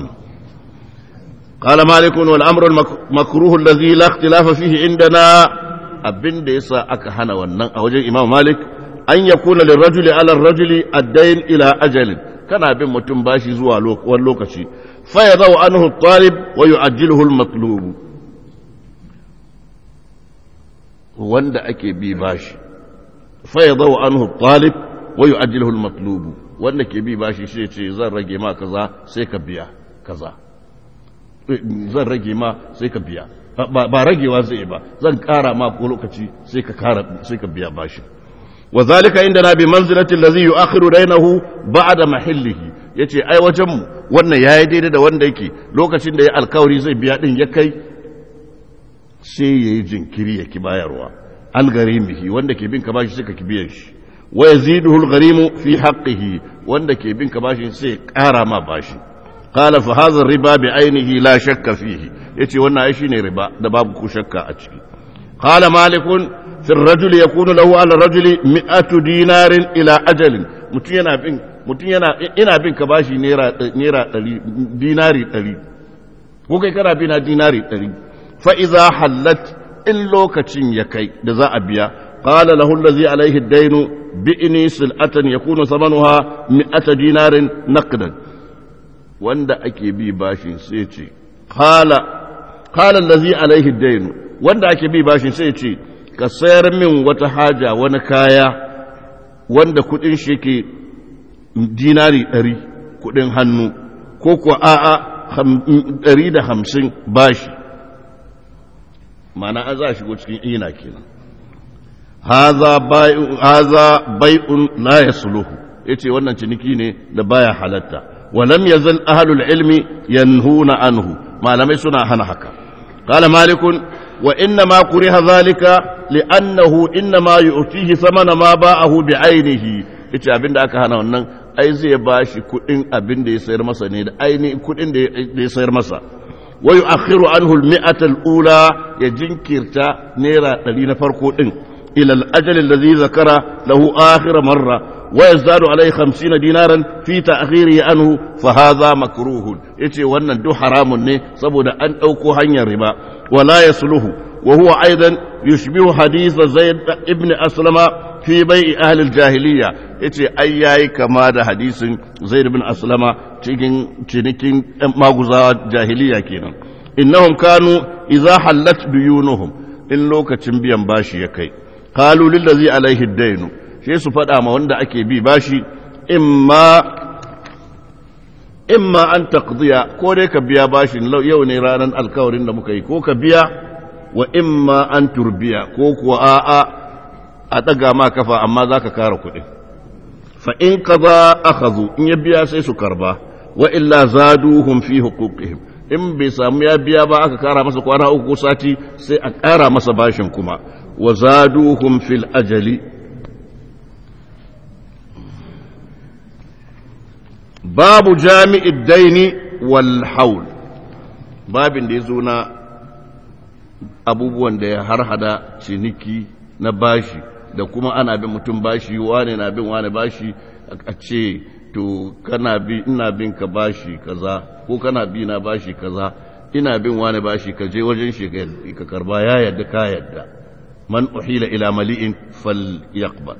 قال مالك والامر المكروه الذي لا اختلاف فيه عندنا abin da yasa aka hana wannan a wajen Imam Malik an yakuna lirrajuli ala rajuli ad-dayn ila ajalin kana bin mutum bashi zuwa wani lokaci fa yadau anhu at-talib wa yu'ajjiluhu al-matlub wanda ake bi bashi fa yadau anhu at-talib wa yu'ajjiluhu al-matlub wanda ke bi bashi sai ce zan rage ma kaza sai ka biya kaza zan rage ma sai ka biya ba ragewa zai ba zan kara ma ko lokaci sai ka kara sai ka biya bashi wa zalika indana bi manzilati allazi yu'akhiru dainahu ba'da mahillihi yace ai wajen mu wannan yayi daidai da wanda yake lokacin da ya alkawari zai biya din ya kai sai yayi jinkiri ya ki bayarwa al garimihi wanda ke bin ka bashi suka ki biyan shi wa yaziduhu al garimu fi haqqihi wanda ke bin ka bashi sai ƙara ma bashi qala fa hadha riba bi ainihi la shakka fihi yace wannan ai shine riba da babu ku shakka a ciki qala malikun في الرجل يكون له على الرجل مئة دينار إلى أجل mutum yana bin mutum yana ina bin ka bashi naira naira dinari ɗari ko kai kana bin dinari ɗari fa iza hallat in lokacin ya kai da za a biya qala lahu allazi alaihi ad-dainu bi'ni sil'atan yakunu thamanuha mi'ata dinarin naqdan wanda ake bi bashin sai ce qala qala allazi alaihi ad-dainu wanda ake bi bashin sai ce ka sayar min wata haja wani kaya wanda kudin shi ke dinari ɗari kudin hannu ko kuwa a'a ɗari da hamsin bashi mana an za shigo cikin ina kenan haza bai'un la ya suluhu ya ce wannan ciniki ne da baya halatta walam yazal ahlul ilmi yanhuna anhu malamai suna hana haka قال مالك وإنما كره ذلك لأنه إنما يؤتيه ثمن ما باعه بعينه ita abin da aka hana wannan ai zai ba shi kuɗin abin da ya sayar masa ne da ainihin kuɗin da ya sayar masa wa yu'akhiru anhu al-mi'ata al-ula ya jinkirta naira ɗari na farko ɗin ila al-ajal alladhi zakara lahu akhir marra wa yazdadu alayhi 50 dinaran fi ta'khirihi anhu fa hadha makruhun yace wannan duk haramun ne saboda an ɗauko hanyar riba wala yasluhu wa huwa aidan yushbihu hadith zaid ibn aslama fi bai'i ahli al-jahiliya yace ai yayi kama da hadisin zaid ibn aslama cikin cinikin maguzawa jahiliya kenan innahum kanu idza hallat duyunuhum in lokacin biyan bashi ya kai qalu lillazi alaihi ad-dainu sai su faɗa ma wanda ake bi bashi imma imma an taqdiya ko dai ka biya bashin yau ne ranar alkawarin da muka yi ko ka biya wa imma an turbiya ko kuwa a'a a ɗaga ma kafa amma za ka kara kuɗi fa in ka za akhadhu in ya biya sai su karba wa illa zaduhum fi huquqihim in bai samu ya biya ba aka kara masa kwana uku sati sai a kara masa bashin kuma wa zaduhum fil ajali babu jami'id daini wal haul babin da ya zo na abubuwan da ya harhada ciniki na bashi da kuma ana bin mutum bashi wane na bin wane bashi a ce to kana bi ina bin ka bashi kaza ko kana bi na bashi kaza ina bin wane bashi ka je wajen shi ka karba ya yadda ka yadda man uhila ila mali'in fal yaqbal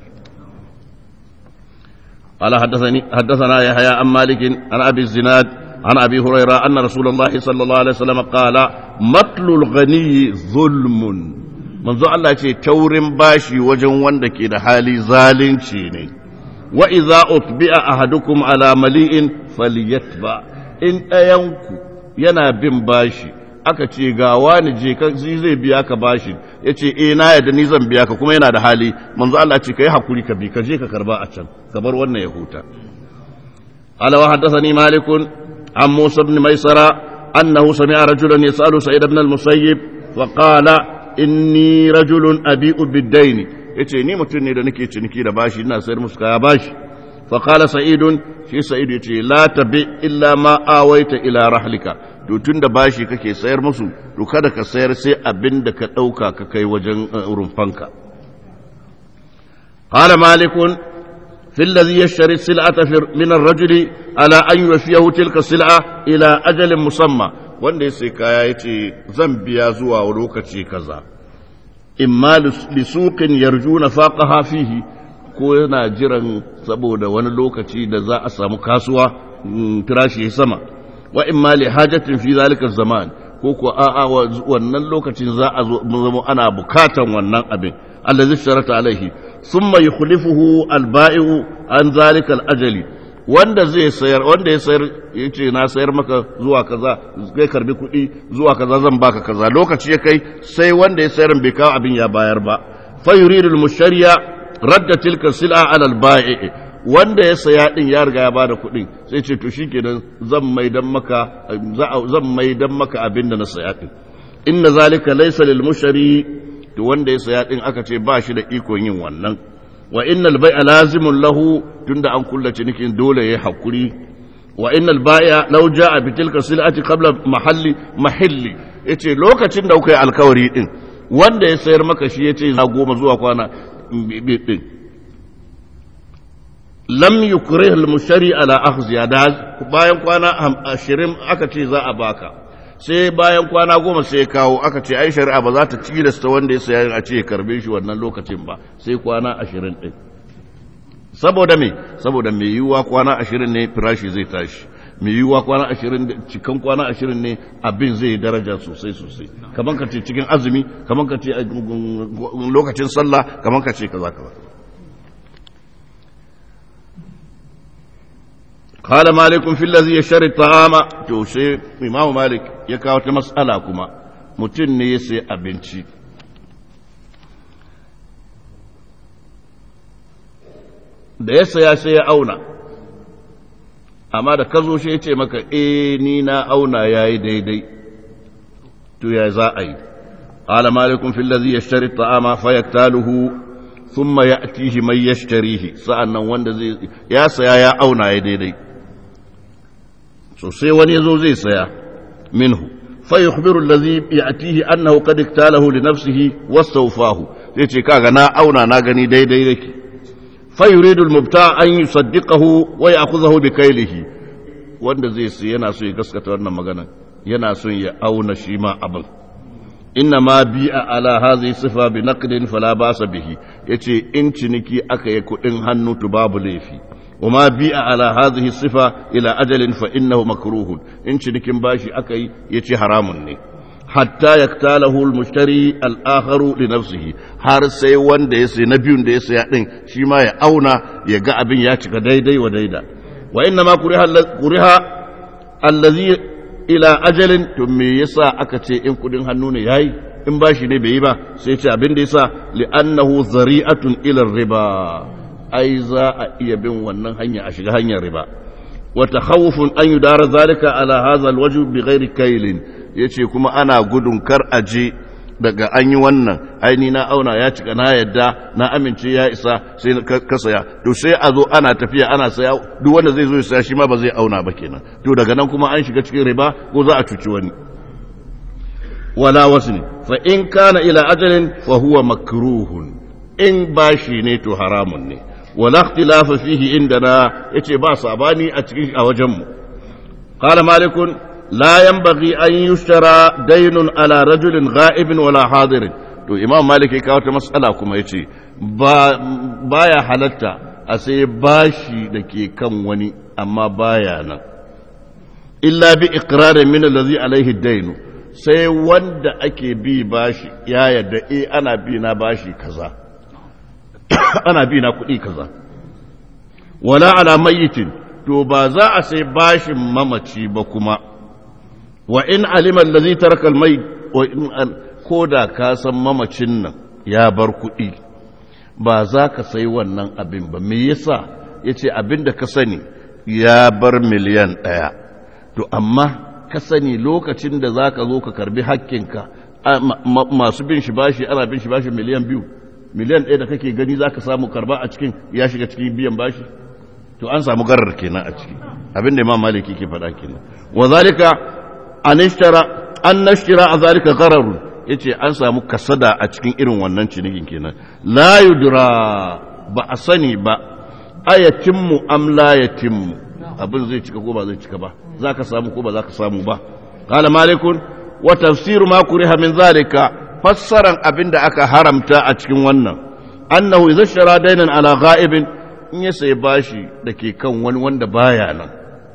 قال حدثني حدثنا يحيى عن مالك عن ابي الزناد عن ابي هريره ان رسول الله صلى الله عليه وسلم قال مطل الغني ظلم منذ الله ce taurin bashi wajen wanda ke da hali zalunci ne wa idza utbi'a ahadukum ala mali'in falyatba in ɗayanku yana bin bashi aka ce ga wani je ka zai biya ka bashi yace eh na yadda ni zan biya ka kuma yana da hali manzo Allah ce kai hakuri ka bi ka je ka karba a can ka bar wannan ya huta ala wa haddathani malik an musa ibn maisara annahu sami'a rajulan yas'alu sa'id ibn al-musayyib wa qala inni rajulun abi'u bid-dayn yace ni mutum ne da nake ciniki da bashi ina sayar musu kaya bashi fa qala sa'idun shi sa'id yace la tabi illa ma awaita ila rahlika to tun da bashi kake sayar musu to kada ka sayar sai abin da ka ɗauka ka kai wajen rumfanka qala malikun fi alladhi yashtari sil'ata min ar-rajuli ala an yufiyahu tilka sil'a ila ajalin musamma wanda ya sai kaya yace zan biya zuwa lokaci kaza imma li suqin yarjuna faqaha fihi ko yana jiran saboda wani lokaci da za a samu kasuwa firashi sama wa in ma li hajatin fi zalika zaman ko ko a'a wannan lokacin za a zo zama ana bukatan wannan abin allazi sharata alaihi thumma yukhlifuhu alba'i'u an zalika alajali wanda zai sayar wanda ya sayar yace na sayar maka zuwa kaza kai karbi kuɗi zuwa kaza zan baka kaza lokaci ya kai sai wanda ya sayar bai kawo abin ya bayar ba fa yuridu almushtariya radda tilka sil'a ala al-ba'i wanda ya saya din ya riga ya bada kuɗin sai ce to shikenan zan mai dan maka zan mai dan maka abin da na saya din inna zalika laysa lil mushari to wanda ya saya din aka ce ba shi da ikon yin wannan wa innal bai'a lazimun lahu tunda an kulla cinikin dole yayi hakuri wa innal bai'a law ja'a bi tilka sil'ati qabla mahalli mahalli yace lokacin da kuka yi alkawari din wanda ya sayar maka shi yace za goma zuwa kwana din lam yukrih al-mushari ala akhziya da bayan kwana 20 aka ce za a baka sai bayan kwana goma sai ya kawo aka ce ai shari'a ba za ta tilasta wanda ya saya a ce ya karbe shi wannan lokacin ba sai kwana 20 din saboda me saboda me yiwuwa kwana 20 ne firashi zai tashi me yiwuwa kwana 20 cikan kwana 20 ne abin zai daraja sosai sosai kaman ka ce cikin azumi kaman ka ce lokacin sallah kaman ka ce kaza kaza قال مالك في الذي يشتري الطعام to sai imamu malik ya kawo ta mas'ala kuma mutum ne ya sai abinci da ya saya sai ya auna amma da ka zo shi ya ce maka eh ni na auna ya yi daidai to ya za a yi قال مالك في الذي يشتري الطعام فيكتاله ثم يأتيه من يشتريه سأنا وند زي يا سيا يا أونا يا ديدي so sai wani ya zo zai saya minhu fa yukhbiru allazi ya'tihi annahu qad iktalahu li nafsihi wastawfahu zai ce kaga na auna na gani daidai yake fa yuridu al-mubta an yusaddiqahu wa ya'khudhahu bi kaylihi wanda zai sai yana so ya gaskata wannan magana yana son ya auna shi ma abin inna ma bi'a ala hadhihi sifa bi naqdin fala basa bihi yace in ciniki aka yi kudin hannu to babu laifi وما بيع على هذه الصفة إلى أجل فإنه مكروه إن شركين باشي أكي يتي حرام ني حتى يقتاله المشتري الآخر لنفسه har sai wanda ya sai na biyun da ya saya din shi ma ya auna ya ga abin ya cika daidai wa daida wa inna ma kuriha allazi ila ajalin to me yasa aka ce in kudin hannu ne yayi in bashi ne bai yi ba sai ce abin da yasa li'annahu zari'atun ila riba ai za a iya bin wannan hanya a shiga hanyar riba wa takhawufun an yudara zalika ala hadha alwajh bighairi kailin yace kuma ana gudun kar aje daga an yi wannan aini na auna ya cika na yadda na amince ya isa sai ka saya to sai a zo ana tafiya ana saya duk wanda zai zo ya saya shi ma ba zai auna ba kenan to daga nan kuma an shiga cikin riba ko za a cuci wani wala wasni fa in kana ila ajalin fa huwa makruhun in bashi ne to haramun ne wala ikhtilafa fihi indana yace ba sabani a cikin a wajen mu qala malikun la yanbaghi an yushtara daynun ala rajulin ghaibin wala hadirin to imam malik ya kawo ta mas'ala kuma yace ba baya halatta a sai bashi da ke kan wani amma baya nan illa bi iqrarin min allazi alaihi dainu sai wanda ake bi bashi ya yadda eh ana bi na bashi kaza ana bi na kuɗi kaza wala ala mayyitin to ba za a sai bashin mamaci ba kuma wa in alima allazi taraka almay wa in ko da ka san mamacin nan ya bar kuɗi ba za ka sai wannan abin ba me yasa yace abin da ka sani ya bar miliyan ɗaya to amma ka sani lokacin da za ka zo ka karbi hakkinka masu bin shi bashi ana bin shi bashi miliyan biyu miliyan ɗaya da kake gani za ka samu karba a cikin ya shiga cikin biyan bashi to an samu garar kenan a ciki abin da imam maliki ke faɗa kenan wa zalika an ishtara an nashtira a zalika gararu yace an samu kasada a cikin irin wannan cinikin kenan la yudra ba a sani ba ayatimmu am la yatimmu abin zai cika ko ba zai cika ba za ka samu ko ba za ka samu ba qala malikun wa tafsiru ma kuriha min zalika fassaran abin da aka haramta a cikin wannan annahu idza shara dainan ala ghaibin in ya sai bashi da ke kan wani wanda baya nan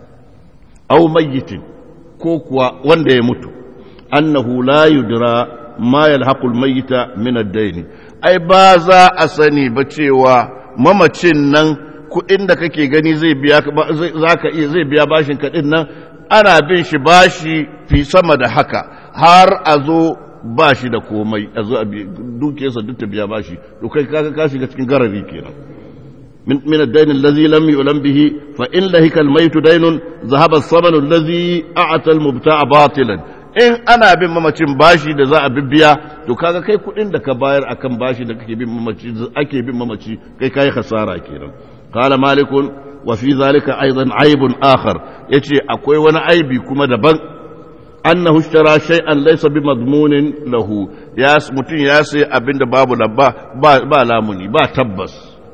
aw mayyitin ko kuwa wanda ya mutu annahu la yudra ma yalhaqu al-mayyita min ad-dayn ai ba za a sani ba cewa mamacin nan kuɗin da kake gani zai biya za ka iya zai biya bashin kaɗin nan ana bin shi bashi fi sama da haka har a zo ba shi da komai a zo a dukiyarsa duk ta biya ba shi to kai kaga ka shiga cikin garari kenan من من الدين الذي لم يؤلم به فإن لهك الميت دين ذهب الثمن الذي أعطى المبتاع باطلا in ana bin mamacin bashi da za a bibbiya to kaga kai kudin da ka bayar akan bashi da kake bin mamaci ake bin mamaci kai kai khasara kenan qala malikun wa fi zalika aidan aibun akhar yace akwai wani aibi kuma daban annahu ishtara shay'an laysa bi madmunin lahu ya mutun ya sai abinda babu labba ba, ba lamuni ba tabbas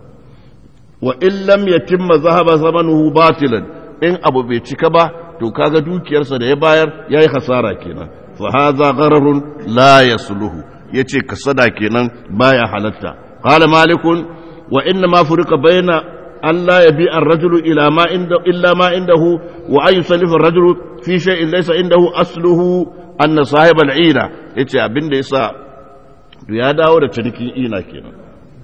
wa in lam yatimma zahaba zamanuhu batilan in abu bai cika ba to kaga dukiyarsa da ya bayar yayi hasara kenan fa hadha ghararun la yasluhu yace kasada kenan baya halatta qala malikun wa inna ma furika baina an la yabi ar-rajulu ila ma inda illa ma indahu wa an yusallifa ar-rajulu fi shay'in laysa indahu asluhu anna sahib al-ina yace abinda yasa to ya dawo da cinikin ina kenan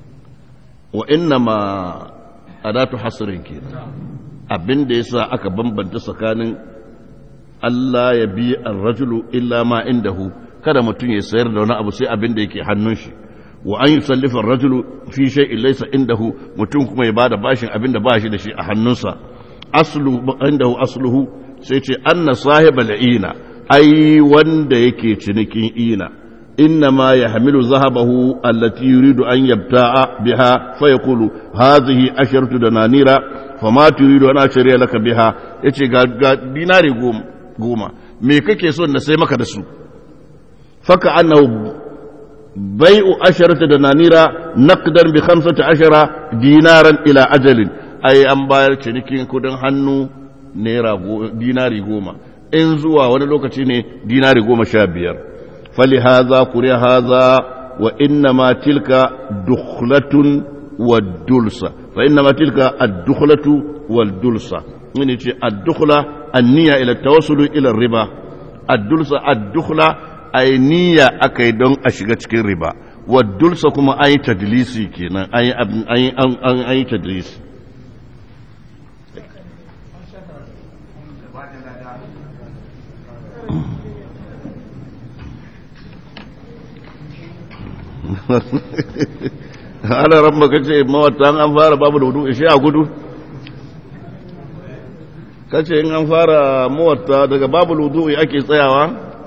wa inna ma adatu hasrin kenan abin da yasa aka bambanta tsakanin Allah ya bi ar-rajulu illa ma indahu kada mutum ya sayar da wani abu sai abin da yake hannun shi wa an yusallifa ar-rajulu fi shay'in laysa indahu mutum kuma ya bada bashin abin da ba shi da shi a hannunsa aslu indahu asluhu sai ce anna sahibal ina ai wanda yake cinikin ina إنما يحمل ذهبه التي يريد أن يبتاع بها فيقول هذه عشرة دنانير فما تريد أن أشتري لك بها يتي ديناري قوم قوما me kake so na sai maka da su faka annahu bai'u asharata da nanira naqdan bi khamsati ashara dinaran ila ajalin ai an bayar cinikin kudin hannu naira dinari goma in zuwa wani lokaci ne dinari goma sha biyar فلهذا قرئ هذا وإنما تلك دخلة والدلسة فإنما تلك الدخلة والدلسة من الدخلة النية إلى التوصل إلى الربا الدلسة الدخلة أي نية أكيدون أشغتك الربا والدلسة كما أي تدليسي كنا أي, أي, أي, أي تدليسي ana ramma kace mawata an fara babu da wudu ishe a gudu kace in an fara mawata daga babu wudu ake tsayawa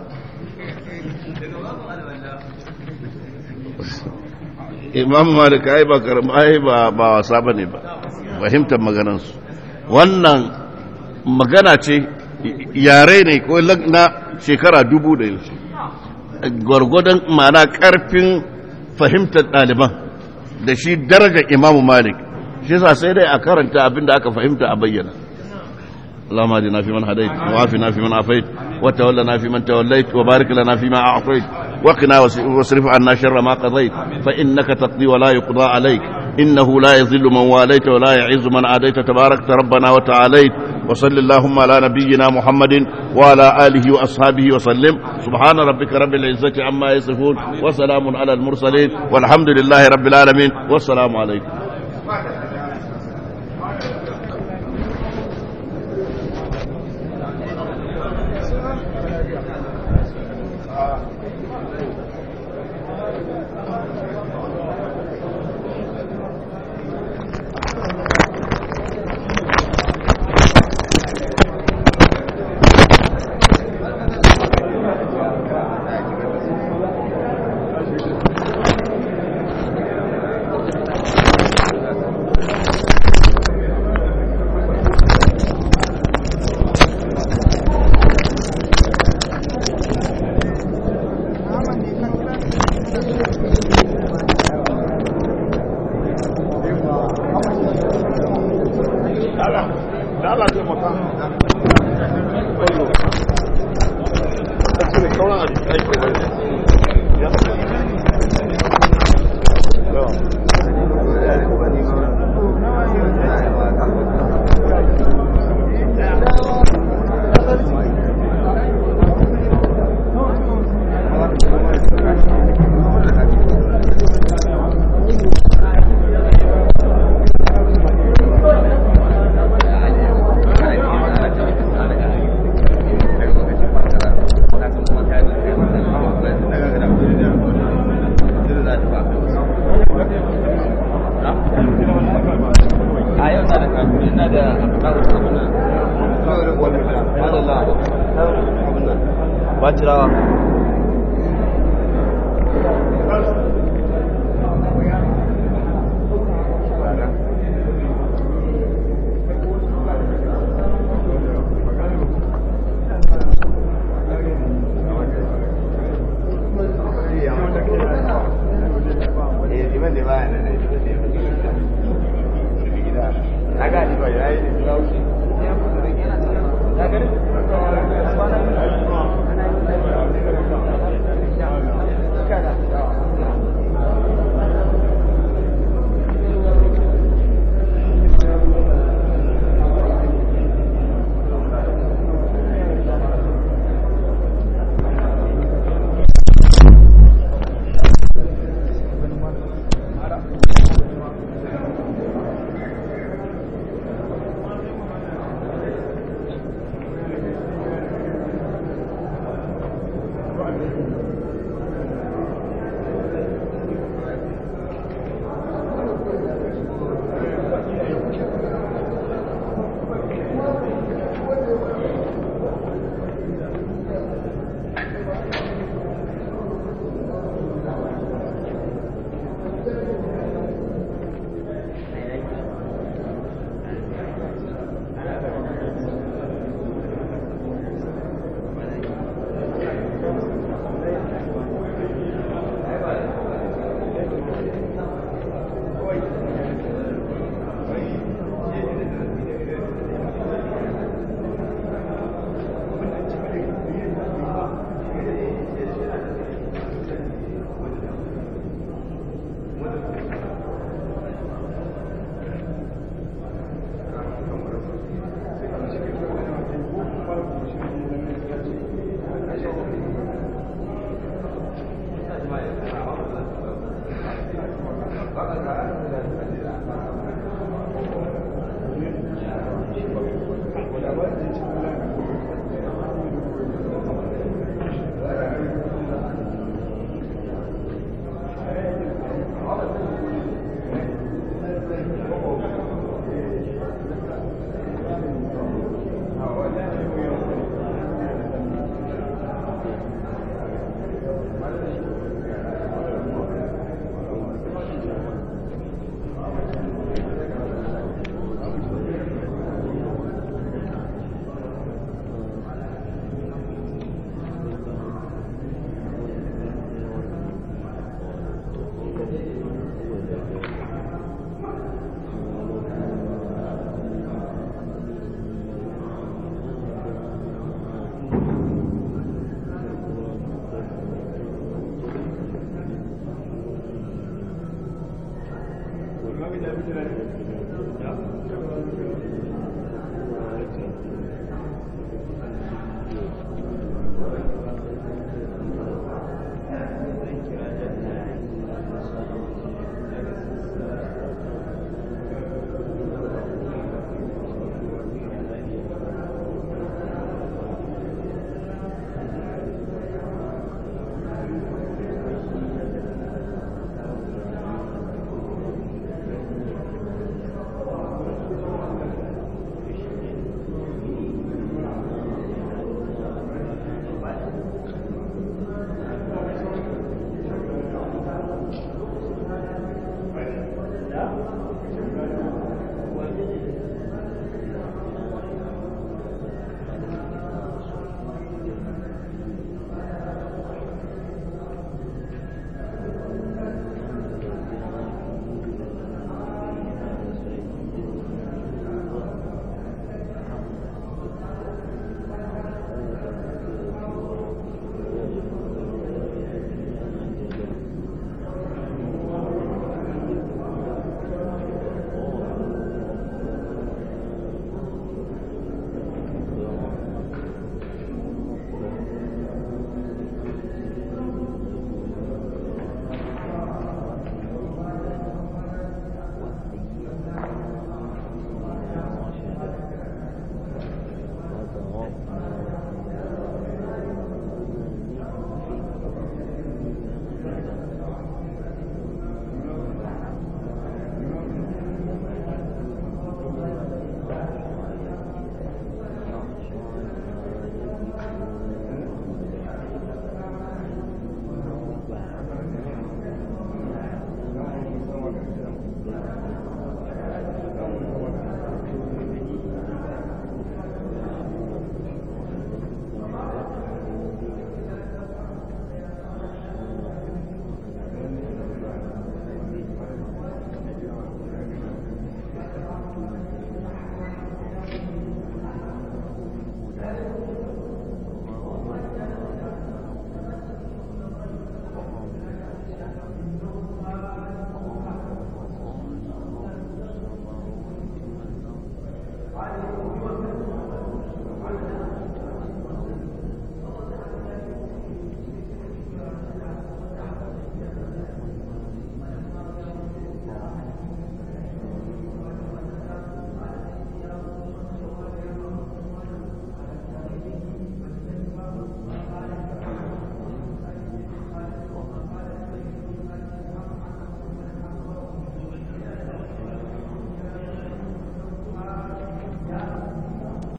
imam malik ai ba karama ai ba ba wasa bane ba fahimtar maganansu wannan magana ce yare ne ko na shekara dubu da yanzu gwargwadon mana karfin fahimtar ɗaliban da shi daraja imamu malik shi sa sai dai a karanta abinda aka fahimta a bayyana اللهم اهدنا فيمن هديت وعافنا فيمن عافيت وتولنا فيمن توليت وبارك لنا فيما اعطيت وقنا واصرف عنا شر ما قضيت فانك تقضي ولا يقضى عليك انه لا يذل من واليت ولا يعز من عاديت تباركت ربنا وتعاليت وصل اللهم على نبينا محمد وعلى اله واصحابه وسلم سبحان ربك رب العزه عما يصفون وسلام على المرسلين والحمد لله رب العالمين والسلام عليكم Thank you. Bacirawa.